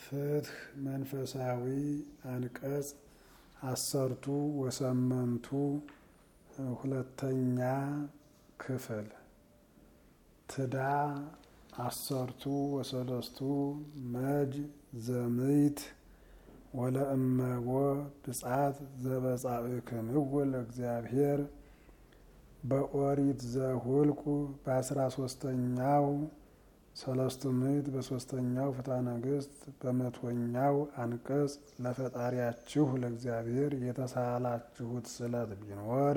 ፍትሕ መንፈሳዊ አንቀጽ አሰርቱ ወሰመንቱ ሁለተኛ ክፍል ትዳ አሰርቱ ወሰለስቱ መጅ ዘምይት ወለእመቦ ብጻት ዘበጻእክንው ለእግዚአብሔር በኦሪት ዘሁልቁ በአስራ ሶስተኛው ሰለስቱ ምዕት በሶስተኛው ፍትሐ ነገሥት በመቶኛው አንቀጽ ለፈጣሪያችሁ ለእግዚአብሔር የተሳላችሁት ስለት ቢኖር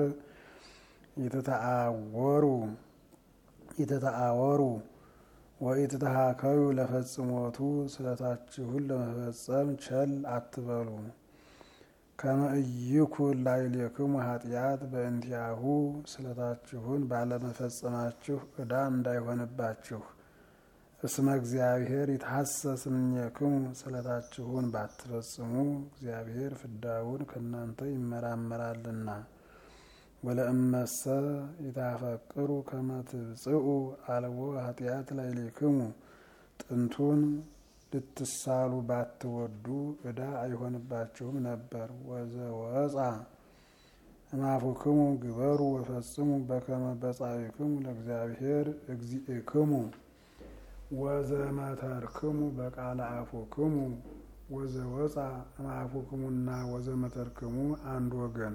የተተአወሩ የተተአወሩ ወኢትተሃከዩ ለፈጽሞቱ ስለታችሁን ለመፈጸም ቸል አትበሉ። ከመ ኢይኩን ላዕሌክሙ ኃጢአት በእንቲአሁ ስለታችሁን ባለመፈጸማችሁ ዕዳ እንዳይሆንባችሁ። እስመ እግዚአብሔር ይትሐሰስ እምኔክሙ ስለታችሁን ባትፈጽሙ እግዚአብሔር ፍዳውን ከእናንተ ይመራመራልና። ወለእመሰ ይታፈቅሩ ከመ ትብጽኡ አልቦ ኃጢአት ላዕሌክሙ ጥንቱን ልትሳሉ ባትወዱ ዕዳ አይሆንባችሁም ነበር። ወዘወፃ እማፉክሙ ግበሩ ወፈጽሙ በከመ በጻእክሙ ለእግዚአብሔር እግዚእክሙ ወዘመተርክሙ በቃለ አፉክሙ ወዘወፃ እማፉክሙና ወዘመተርክሙ አንድ ወገን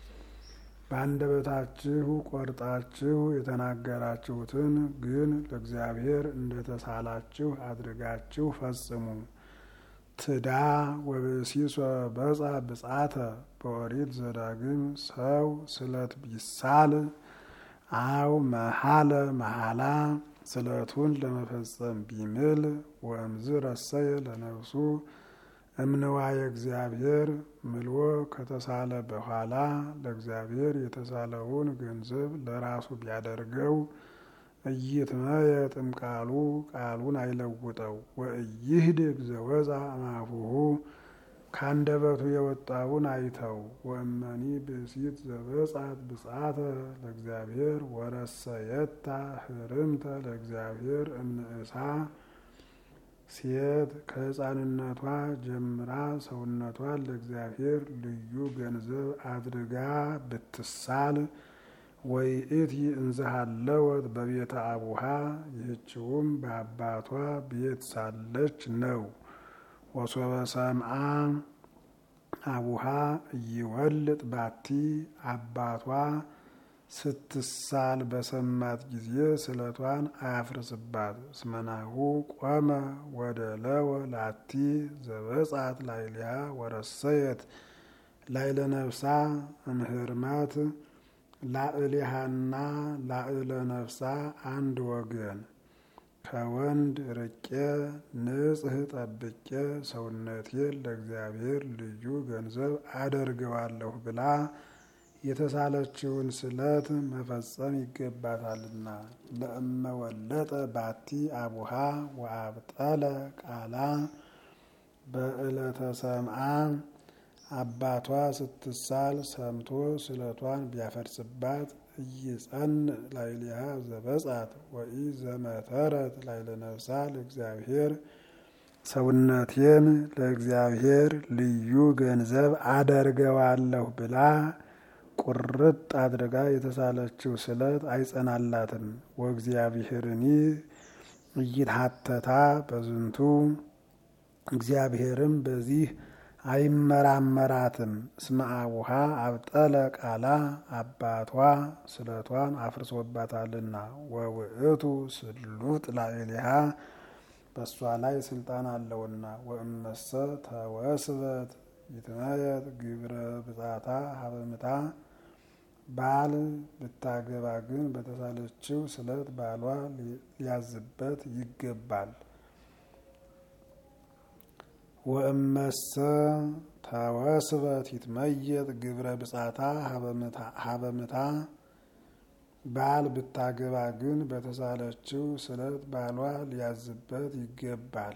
በአንደበታችሁ ቆርጣችሁ የተናገራችሁትን ግን ለእግዚአብሔር እንደተሳላችሁ አድርጋችሁ ፈጽሙ። ትዳ ወብእሲሶ በጻ ብጻተ በኦሪት ዘዳግም ሰው ስለት ቢሳል አው መሀለ መሀላ ስለቱን ለመፈጸም ቢምል ወእምዝ ረሰየ ለነፍሱ እምንዋየ እግዚአብሔር ምልዎ ከተሳለ በኋላ ለእግዚአብሔር የተሳለውን ገንዘብ ለራሱ ቢያደርገው እይትመየ ጥምቃሉ ቃሉን አይለውጠው። ወእይህድግ ዘወፃ እማፉሁ ካንደበቱ የወጣውን አይተው። ወእመኒ ብእሲት ዘበጻት ብጻተ ለእግዚአብሔር ወረሰየታ ህርምተ ለእግዚአብሔር እንእሳ ሴት ከሕፃንነቷ ጀምራ ሰውነቷን ለእግዚአብሔር ልዩ ገንዘብ አድርጋ ብትሳል ወይእቲ እንዝሃለወት በቤተ አቡሃ ይህችውም በአባቷ ቤት ሳለች ነው። ወሶበ ሰምአ አቡሃ እይወልጥ ባቲ አባቷ ስትሳል በሰማት ጊዜ ስለቷን አያፍርስባት። እስመናሁ ቆመ ወደ ለወ ላቲ ዘበጻት ላይሊያ ወረሰየት ላይለ ነፍሳ እምህርማት ላዕሊሃና ላዕለ ነፍሳ አንድ ወገን ከወንድ ርቄ ንጽህ ጠብቄ ሰውነቴን ለእግዚአብሔር ልዩ ገንዘብ አደርገዋለሁ ብላ የተሳለችውን ስለት መፈጸም ይገባታልና። ለእመወለጠ ባቲ አቡሃ ወአብጠለ ቃላ በዕለተ ሰምአ አባቷ ስትሳል ሰምቶ ስለቷን ቢያፈርስባት እይጸን ላዕሌሃ ዘበጻት ወኢ ዘመተረት ላዕለ ነፍሳ ለእግዚአብሔር ሰውነቴን ለእግዚአብሔር ልዩ ገንዘብ አደርገዋለሁ ብላ ቁርጥ አድርጋ የተሳለችው ስለት አይጸናላትም። ወእግዚአብሔርኒ እይትሐተታ በዝንቱ እግዚአብሔርም በዚህ አይመራመራትም። እስመ አቡሃ አብጠለ ቃላ አባቷ ስለቷን አፍርሶባታልና። ወውእቱ ስሉጥ ላዕሌሃ በእሷ ላይ ስልጣን አለውና። ወእመሰ ተወስበት ይትመየጥ ግብረ ብጻታ ሀበምታ ባል ብታገባ ግን በተሳለችው ስለት ባሏ ሊያዝበት ይገባል። ወእመሰ ተወስበት ይትመየጥ ግብረ ብጻታ ሀበምታ ባል ብታገባ ግን በተሳለችው ስለት ባሏ ሊያዝበት ይገባል።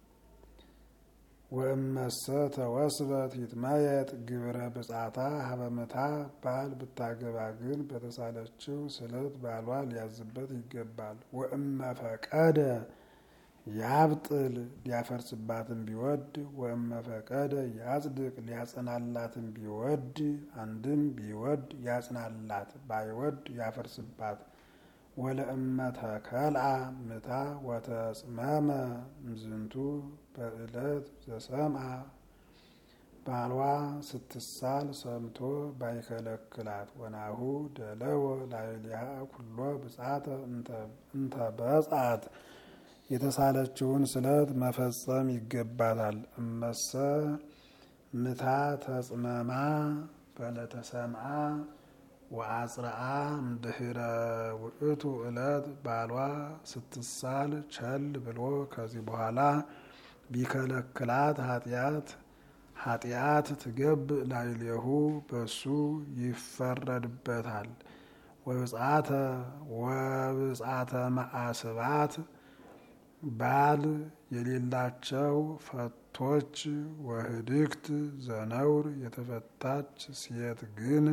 ወእመሰ ተወስበት ይትመየጥ ግብረ ብጻታ ሀበምታ ባል ብታገባ ግን በተሳለችው ስለት ባሏ ሊያዝበት ይገባል። ወእመ ፈቀደ ያብጥል ሊያፈርስባትም ቢወድ ወመፈቀደ ያጽድቅ ሊያጸናላትም ቢወድ አንድም ቢወድ ያጽናላት ባይወድ ያፈርስባት ወለእመተ ከልአ ምታ ወተጽመመ እምዝንቱ በዕለት ዘሰምአ ባሏ ስትሳል ሰምቶ ባይከለክላት ወናሁ ደለወ ላዕሌሃ ኩሎ ብጻተ እንተ በጻት የተሳለችውን ስለት መፈጸም ይገባታል። እመሰ ምታ ተጽመማ በለተሰምአ ወአጽርአ እምድህረ ውእቱ ዕለት ባሏ ስትሳል ቸል ብሎ ከዚህ በኋላ ቢከለክላት ኃጢአት ኃጢአት ትገብ ላዕሌሁ በሱ ይፈረድበታል። ወብጻተ ወብጻተ መዓስባት ባል የሌላቸው ፈቶች ወህድግት ዘነውር የተፈታች ሴት ግን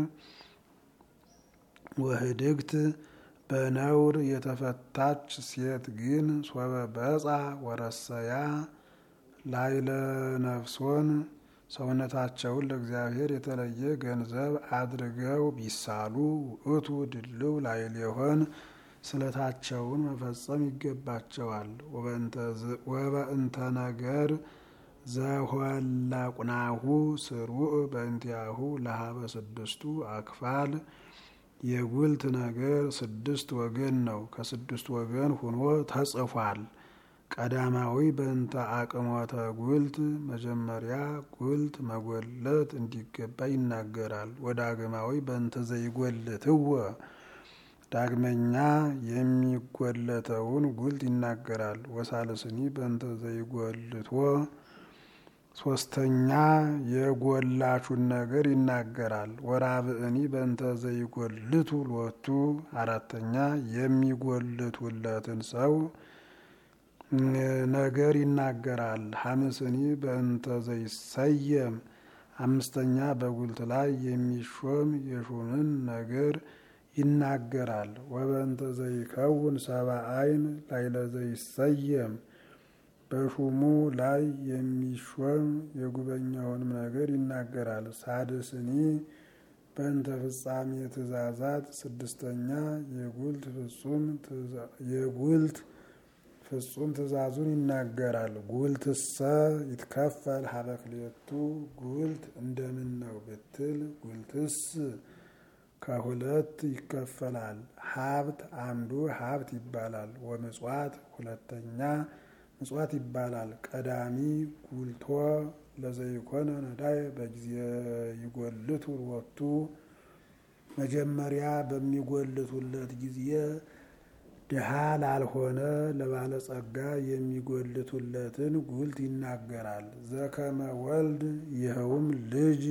ወህድግት በነውር የተፈታች ሴት ግን ሶበ በጻ ወረሰያ ላይለ ነፍሶን ሰውነታቸውን ለእግዚአብሔር የተለየ ገንዘብ አድርገው ቢሳሉ ውእቱ ድልው ላዕሌሆን ስለታቸውን መፈጸም ይገባቸዋል። ወበእንተ ነገር ዘሆለቁናሁ ስሩዕ በእንቲአሁ ለሀበ ስድስቱ አክፋል የጉልት ነገር ስድስት ወገን ነው። ከስድስት ወገን ሁኖ ተጽፏል። ቀዳማዊ በእንተ አቅሞተ ጉልት መጀመሪያ ጉልት መጎለት እንዲገባ ይናገራል። ወዳግማዊ በእንተ ዘይጎልትዎ ዳግመኛ የሚጎለተውን ጉልት ይናገራል። ወሳልስኒ በእንተ ዘይጎልትዎ ሶስተኛ የጎላቹን ነገር ይናገራል። ወራብእኒ በእንተ ዘይጎልቱ ሎቱ አራተኛ የሚጎልቱለትን ሰው ነገር ይናገራል። ሐምስኒ በእንተ ዘይሰየም አምስተኛ በጉልት ላይ የሚሾም የሹምን ነገር ይናገራል። ወበእንተ ዘይከውን ሰብአ ዓይን ላዕለ ዘይሰየም በሹሙ ላይ የሚሾም የጉበኛውንም ነገር ይናገራል። ሳድስኒ በእንተ ፍጻሜ ትእዛዛት ስድስተኛ የጉልት ፍጹም የጉልት ፍጹም ትእዛዙን ይናገራል። ጉልትሰ ይትከፈል ሀበ ክልኤቱ ጉልት እንደምን ነው ብትል ጉልትስ ከሁለት ይከፈላል። ሀብት አንዱ ሀብት ይባላል። ወምጽዋት ሁለተኛ ምጽዋት ይባላል። ቀዳሚ ጉልቶ ለዘይኮነ ነዳይ በጊዜ ይጎልቱ ወቱ መጀመሪያ በሚጎልቱለት ጊዜ ድሃ ላልሆነ ለባለጸጋ የሚጎልቱለትን ጉልት ይናገራል። ዘከመ ወልድ ይኸውም ልጅ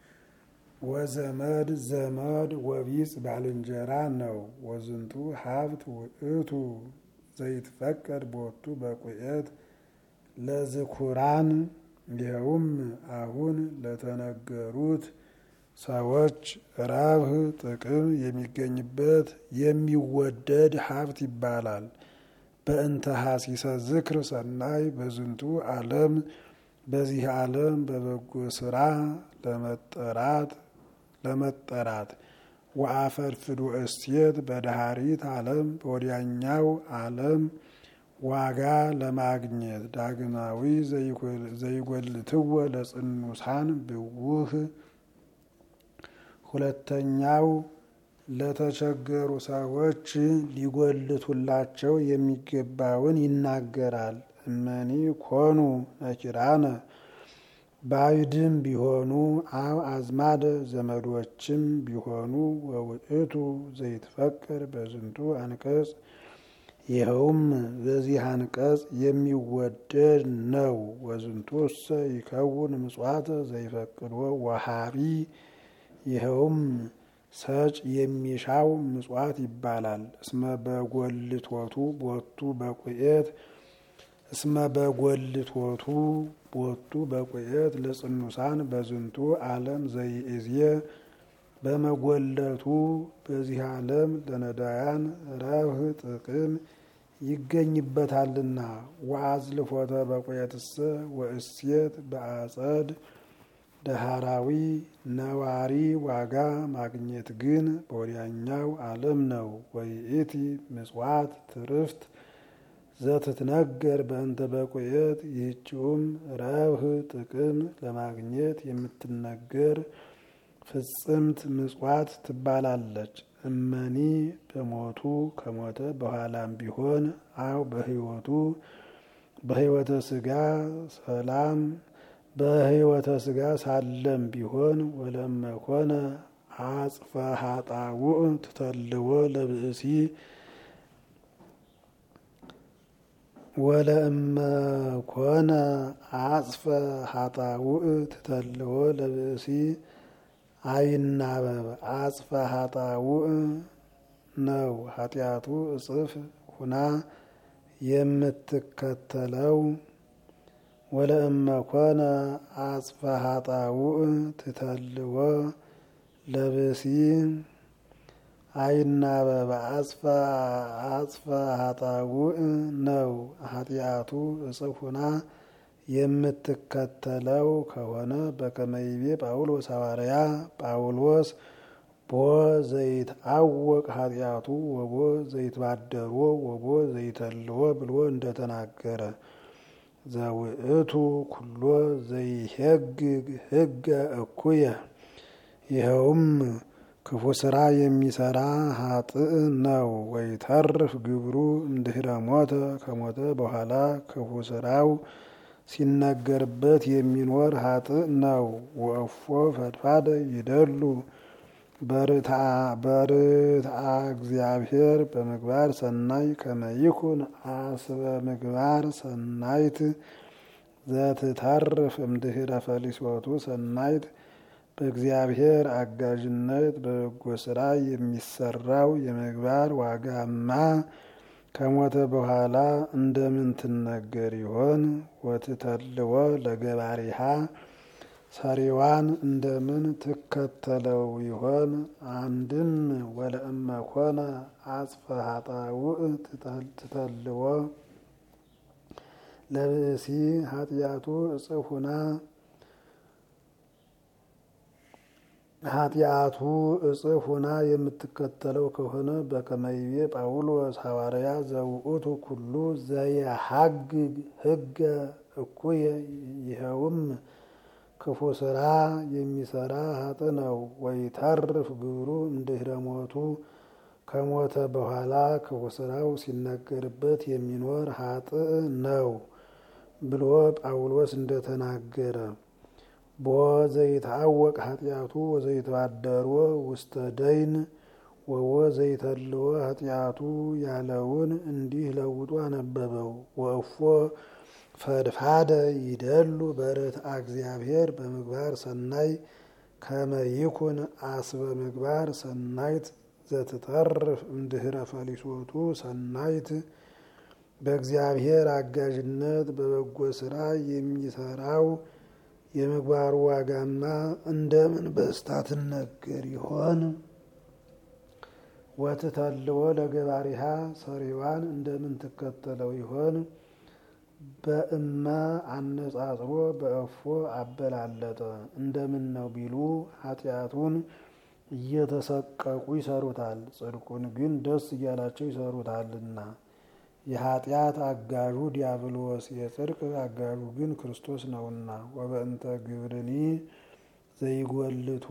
ወዘመድ ዘመድ ወቢጽ ባልንጀራ ነው። ወዝንቱ ሀብት ውእቱ ዘይትፈቀድ ቦቱ በቁኤት ለዝኩራን ይኸውም አሁን ለተነገሩት ሰዎች ረብህ ጥቅም የሚገኝበት የሚወደድ ሀብት ይባላል። በእንተ ሀሲሰ ዝክር ሰናይ በዝንቱ ዓለም በዚህ ዓለም በበጎ ስራ ለመጠራት ለመጠራት ወአፈድፍዱ እሴት በዳህሪት ዓለም በወዲያኛው ዓለም ዋጋ ለማግኘት ዳግማዊ ዘይጎልትዎ ለጽኑሳን ብውህ ሁለተኛው ለተቸገሩ ሰዎች ሊጎልቱላቸው የሚገባውን ይናገራል። እመኒ ኮኑ ነኪራነ ባዕድም ቢሆኑ አብ አዝማደ ዘመዶችም ቢሆኑ ወውእቱ ዘይትፈቀድ በዝንቱ አንቀጽ ይኸውም በዚህ አንቀጽ የሚወደድ ነው። ወዝንቱ እሰ ይከውን ምጽዋተ ዘይፈቅዶ ወሃቢ ይኸውም ሰጭ የሚሻው ምጽዋት ይባላል። እስመ በጎልቶቱ ቦቱ በቁኤት እስመ በጎልቶቱ ቦቱ በቁኤት ለጽኑሳን በዝንቱ ዓለም ዘይእዝየ በመጎለቱ በዚህ ዓለም ለነዳያን ረብህ ጥቅም ይገኝበታልና። ወአዝልፎተ በቁየትሰ ወእሴት በአጸድ ደሃራዊ ነዋሪ ዋጋ ማግኘት ግን በወዲያኛው ዓለም ነው። ወይእቲ ምጽዋት ትርፍት ዘትትነገር በእንተ በቁየት ይህችውም ረብህ ጥቅም ለማግኘት የምትነገር ፍጽምት ምጽዋት ትባላለች። እመኒ በሞቱ ከሞተ በኋላም ቢሆን አው በሕይወቱ በሕይወተ ስጋ ሰላም በሕይወተ ስጋ ሳለም ቢሆን ወለመኮነ አጽፈ ሀጣውእ ትተልዎ ለብእሲ ወለእመኮነ አጽፈ ሀጣውእ ትተልዎ ለብእሲ አይናበብ አጽፈ ሀጣውእ ነው ኃጢአቱ እጽፍ ሁና የምትከተለው ወለእመኮነ አጽፈ ሀጣውእ ትተልዎ ለብሲ አይናበብ አጽፈ አጽፈ ሀጣውእ ነው ኃጢአቱ እጽፍ ሁና የምትከተለው ከሆነ በከመይቤ ጳውሎስ ሐዋርያ ጳውሎስ ቦ ዘይትአወቅ ኃጢአቱ ወቦ ዘይትባደሮ ወቦ ዘይተልዎ ብሎ እንደተናገረ ዘውእቱ ኩሎ ዘይሄግግ ህገ እኩየ ይኸውም ክፉ ስራ የሚሰራ ሀጥእ ነው። ወይተርፍ ግብሩ እምድህረ ሞተ ከሞተ በኋላ ክፉ ስራው ሲነገርበት የሚኖር ሀጥእ ነው። ወእፎ ፈድፋደ ይደሉ በርትአ እግዚአብሔር በምግባር ሰናይ ከመይኩን አስበ ምግባር ሰናይት ዘትተርፍ እምድህረ ፈሊሶቱ ሰናይት በእግዚአብሔር አጋዥነት በበጎ ስራ የሚሰራው የምግባር ዋጋማ ከሞተ በኋላ እንደምን ትነገር ይሆን? ወትተልዎ ለገባሪሃ ሰሪዋን እንደምን ትከተለው ይሆን? አንድም ወለእመኮነ አጽፈ ሀጣውእ ትተልዎ ለብእሲ ኃጢአቱ እጽፍ ሁና ኃጢአቱ እጽፍ ሁና የምትከተለው ከሆነ በከመይቤ ጳውሎስ ሐዋርያ ዘውእቱ ኩሉ ዘየሐግግ ህገ እኩየ ይኸውም ክፉ ስራ የሚሰራ ሀጥ ነው። ወይተርፍ ግብሩ እምድህረ ሞቱ ከሞተ በኋላ ክፉ ስራው ሲነገርበት የሚኖር ሀጥ ነው ብሎ ጳውሎስ እንደተናገረ ቦ ዘይትአወቅ ኃጢአቱ ወዘይተባደሮ ውስተ ደይን ወወ ዘይተልዎ ኃጢአቱ ያለውን እንዲህ ለውጦ አነበበው። ወእፎ ፈድፋደ ይደሉ በርትአ እግዚአብሔር በምግባር ሰናይ ከመይኩን አስበ ምግባር ሰናይት ዘትተርፍ እምድህረ ፈሊሶቱ ሰናይት በእግዚአብሔር አጋዥነት በበጎ ስራ የሚሰራው የምግባሩ ዋጋማ እንደምን በስታ ትነገር ይሆን? ወትተልዎ ለገባሪሃ ሰሪዋን እንደምን ትከተለው ይሆን? በእመ አነጻጽሮ በእፎ አበላለጠ እንደምን ነው ቢሉ ኃጢአቱን እየተሰቀቁ ይሰሩታል፣ ጽድቁን ግን ደስ እያላቸው ይሰሩታልና። የኃጢአት አጋዡ ዲያብሎስ የጽድቅ አጋዡ ግን ክርስቶስ ነውና። ወበእንተ ግብርኒ ዘይጎልቶ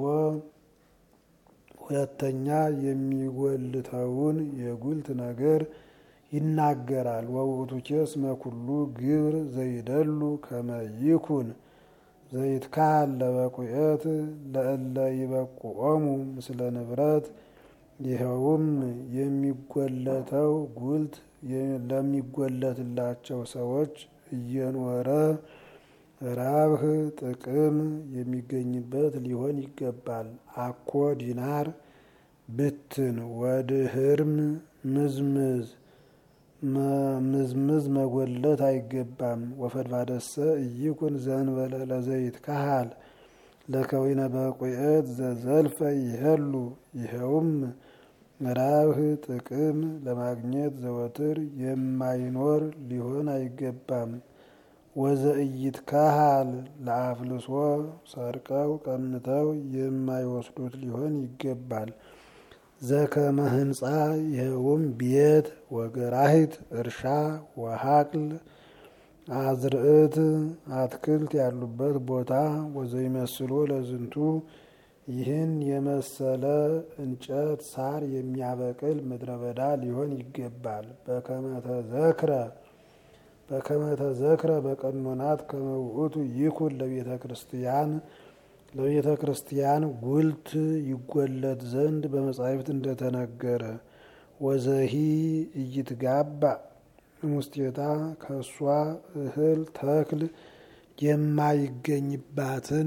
ሁለተኛ የሚጎልተውን የጉልት ነገር ይናገራል። ወውእቱ ኬስ መኩሉ ግብር ዘይደሉ ከመይኩን ዘይትካል ለበቁኤት ለእለ ይበቁኦሙ ምስለ ንብረት ይኸውም የሚጎለተው ጉልት ለሚጎለትላቸው ሰዎች እየኖረ ራብህ ጥቅም የሚገኝበት ሊሆን ይገባል። አኮ ዲናር ብትን ወድህርም ምዝምዝ ምዝምዝ መጎለት አይገባም። ወፈድፋደሰ እይኩን ዘንበለ ለዘይት ካሃል ለከዊነ በቁኤት ዘዘልፈ ይሄሉ ይኸውም ረብህ ጥቅም ለማግኘት ዘወትር የማይኖር ሊሆን አይገባም። ወዘእይት ካሃል ለአፍልሶ ሰርቀው ቀምተው የማይወስዱት ሊሆን ይገባል። ዘከመ ህንፃ ይኸውም ቤት ወገራሂት እርሻ ወሀቅል አዝርዕት አትክልት ያሉበት ቦታ ወዘይመስሎ ለዝንቱ ይህን የመሰለ እንጨት ሳር የሚያበቅል ምድረ በዳ ሊሆን ይገባል። በከመተዘክረ በከመተዘክረ በቀኖናት ከመውእቱ ይኩን ለቤተ ክርስቲያን ለቤተ ክርስቲያን ጉልት ይጎለት ዘንድ በመጻሕፍት እንደተነገረ ወዘሂ እይትጋባ ሙስቴታ ከእሷ እህል ተክል የማይገኝባትን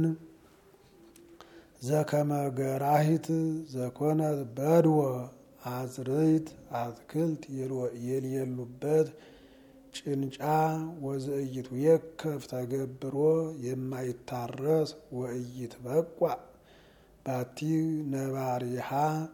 ዘከመገራሂት ዘኮነት በድወ አዝርዕት አትክልት የሌሉበት ጭንጫ ወዘእይት የከፍ ተገብሮ የማይታረስ ወእይት በቋ ባቲ ነባሪሃ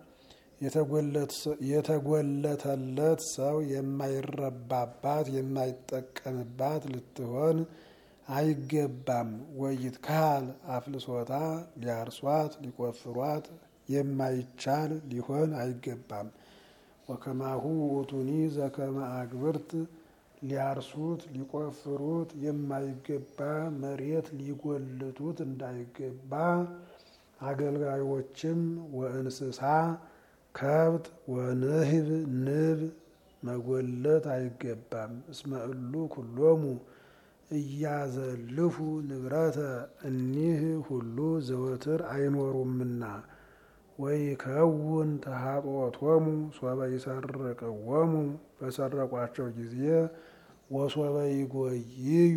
የተጎለተለት ሰው የማይረባባት የማይጠቀምባት ልትሆን አይገባም። ወይት ካል አፍልሶታ ሊያርሷት ሊቆፍሯት የማይቻል ሊሆን አይገባም። ወከማሁ ውእቱኒ ዘከመ አግብርት ሊያርሱት ሊቆፍሩት የማይገባ መሬት ሊጎልቱት እንዳይገባ አገልጋዮችም ወእንስሳ ከብት ወንህብ ንብ መጎለት አይገባም። እስመ እሉ ኩሎሙ እያዘልፉ ንብረተ እኒህ ሁሉ ዘወትር አይኖሩምና ወይ ከውን ተሃጦቶሙ ሶበ ይሰርቅዎሙ በሰረቋቸው ጊዜ ወሶበ ይጎይዩ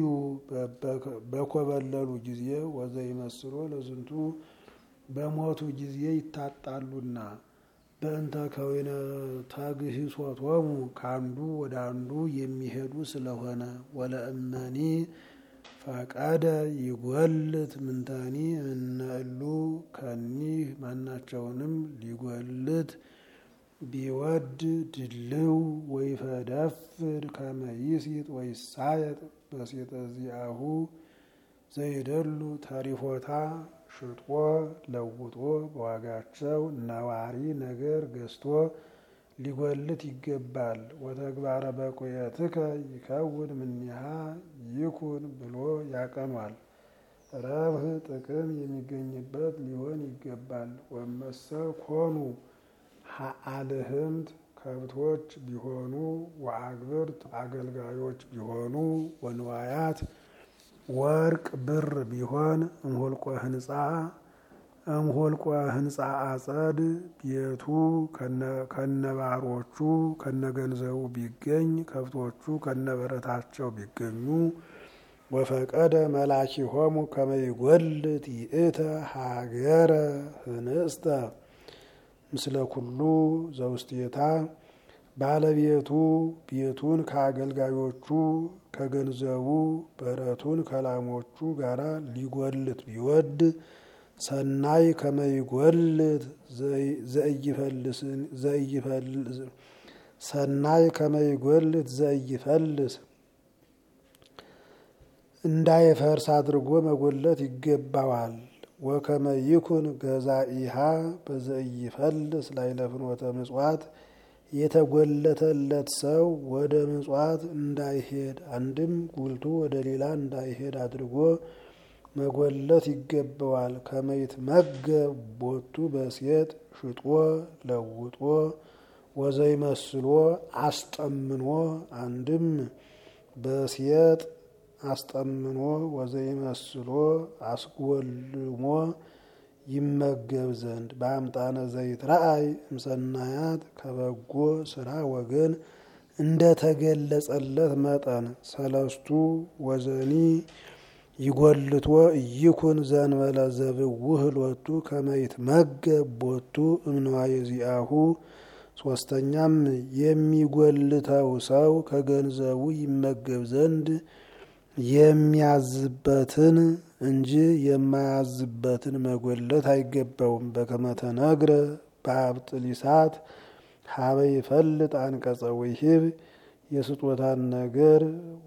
በኮበለሉ ጊዜ ወዘይመስሎ ለዝንቱ በሞቱ ጊዜ ይታጣሉና በእንተ ከዊነ ተግሂሶቶሙ ከአንዱ ወደ አንዱ የሚሄዱ ስለሆነ ወለእመኒ ፈቀደ ይጎልት ምንተኒ እነእሉ ከኒህ ማናቸውንም ሊጎልት ቢወድ ድልው ወይፈደፍድ ከመይሲጥ ወይሳየጥ በሴጠ ዚአሁ ዘይደሉ ተሪፎታ ሽጦ ለውጦ በዋጋቸው ነዋሪ ነገር ገዝቶ ሊጎልት ይገባል። ወተግባረ በቁየትከ ይከውን ምኒሃ ይኩን ብሎ ያቀኗል። ረብህ ጥቅም የሚገኝበት ሊሆን ይገባል። ወመሰ ኮኑ አልህምት ከብቶች ቢሆኑ ወአግብርት አገልጋዮች ቢሆኑ ወንዋያት ወርቅ ብር ቢሆን እምሆልቆ ህንፃ እምሆልቆ ህንፃ አጸድ ቤቱ ከነባሮቹ ከነገንዘቡ ቢገኝ ከብቶቹ ከነበረታቸው ቢገኙ ወፈቀደ መላኪሆሙ ከመይጎልት ይእተ ሀገረ ህንስተ ምስለ ኩሉ ዘውስቴታ ባለቤቱ ቤቱን ከአገልጋዮቹ ከገንዘቡ በረቱን ከላሞቹ ጋር ሊጎልት ቢወድ ሰናይ ከመይጎልት ሰናይ ከመይጎልት ዘኢይፈልስ እንዳይፈርስ አድርጎ መጎለት ይገባዋል። ወከመ ይኩን ገዛኢሃ በዘኢይፈልስ ላዕለ ፍኖተ ምጽዋት የተጎለተለት ሰው ወደ ምጽዋት እንዳይሄድ አንድም ጉልቱ ወደ ሌላ እንዳይሄድ አድርጎ መጎለት ይገባዋል። ከመይት መገብ ቦቱ በሴት ሽጦ ለውጦ ወዘይመስሎ አስጠምኖ አንድም በሴጥ አስጠምኖ ወዘይመስሎ አስጎልሞ ይመገብ ዘንድ በአምጣነ ዘይት ረአይ እምሰናያት ከበጎ ስራ ወገን እንደተገለጸለት መጠን ሰለስቱ ወዘኒ ይጎልቶ እይኩን ዘንበለ ዘብውህ ሎቱ ከመይት መገብ ቦቱ እምነዋየ ዚአሁ ሶስተኛም የሚጎልተው ሰው ከገንዘቡ ይመገብ ዘንድ የሚያዝበትን እንጂ የማያዝበትን መጎለት አይገባውም። በከመ ተነግረ በአብጥሊሳት ሀበ ይፈልጥ አንቀጸ ውሂብ የስጦታን ነገር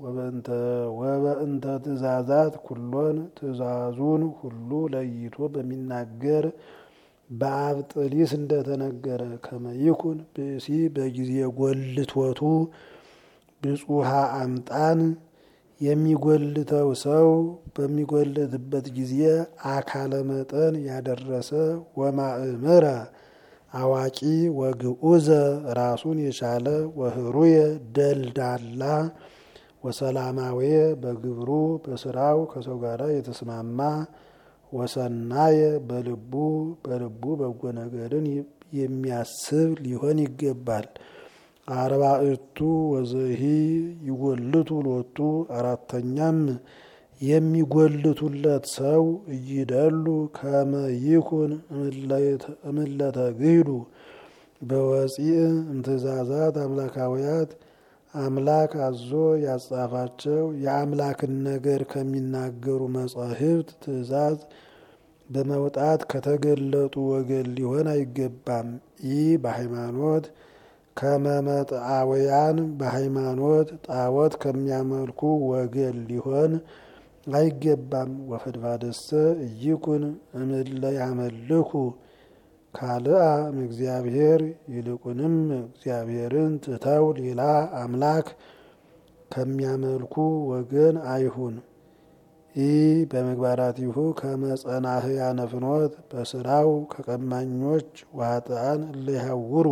ወበእንተ ትእዛዛት ኩሎን ትእዛዙን ሁሉ ለይቶ በሚናገር በአብጥሊስ እንደተነገረ ከመይኩን ብእሲ በጊዜ ጎልቶቱ ብጹሃ አምጣን የሚጎልተው ሰው በሚጎልትበት ጊዜ አካለ መጠን ያደረሰ ወማእምረ አዋቂ ወግዑዘ ራሱን የቻለ ወህሩየ ደልዳላ ወሰላማዊ በግብሩ በስራው ከሰው ጋር የተስማማ ወሰናየ በልቡ በልቡ በጎ ነገርን የሚያስብ ሊሆን ይገባል። አርባዕቱ ወዘሂ ይጎልቱ ሎቱ አራተኛም የሚጎልቱለት ሰው እይደሉ ከመ ይኩን እምለተ ግሂዱ በወፂእ እምትእዛዛት አምላካውያት አምላክ አዞ ያጻፋቸው የአምላክን ነገር ከሚናገሩ መጻሕፍት ትእዛዝ በመውጣት ከተገለጡ ወገን ሊሆን አይገባም። ይህ በሃይማኖት ከመመጥአውያን በሃይማኖት ጣዖት ከሚያመልኩ ወገን ሊሆን አይገባም። ወፈድቫደሰ እይኩን እምለ ያመልኩ ካልአ እግዚአብሔር ይልቁንም እግዚአብሔርን ትተው ሌላ አምላክ ከሚያመልኩ ወገን አይሁን። ይህ በምግባራቲሁ ከመጸናህያነ ፍኖት በስራው ከቀማኞች ዋጥአን እለይሃውሩ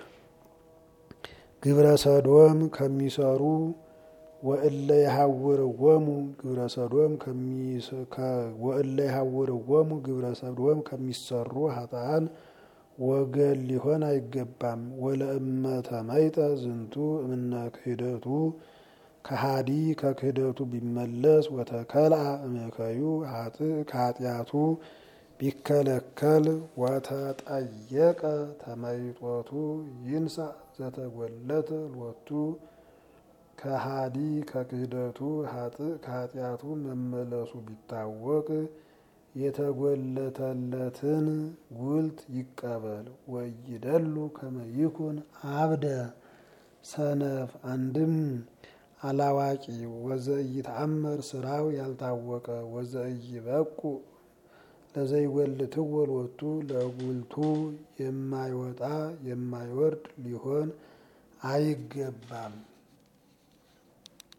ግብረ ሰዶም ከሚሰሩ ወእለ ይሃውርዎሙ ግብረ ሰዶም ወእለ ይሃውርዎሙ ግብረ ሰዶም ከሚሰሩ ሀጣን ወገን ሊሆን አይገባም። ወለእመተ መይጠ ዝንቱ እምነ ክህደቱ ከሃዲ ከክህደቱ ቢመለስ ወተከልአ እምከዩ ከኃጢአቱ ቢከለከል ወተጠየቀ ተመይጦቱ ይንሳ ዘተጎለተ ሎቱ ከሃዲ ከክህደቱ ከኃጢአቱ መመለሱ ቢታወቅ የተጎለተለትን ጉልት ይቀበል። ወይደሉ ከመይኩን አብደ ሰነፍ አንድም አላዋቂ ወዘኢተአመር ስራው ያልታወቀ ወዘኢበቁ ለዘይጎልትዎ ሎቱ ለጉልቱ የማይወጣ የማይወርድ ሊሆን አይገባም።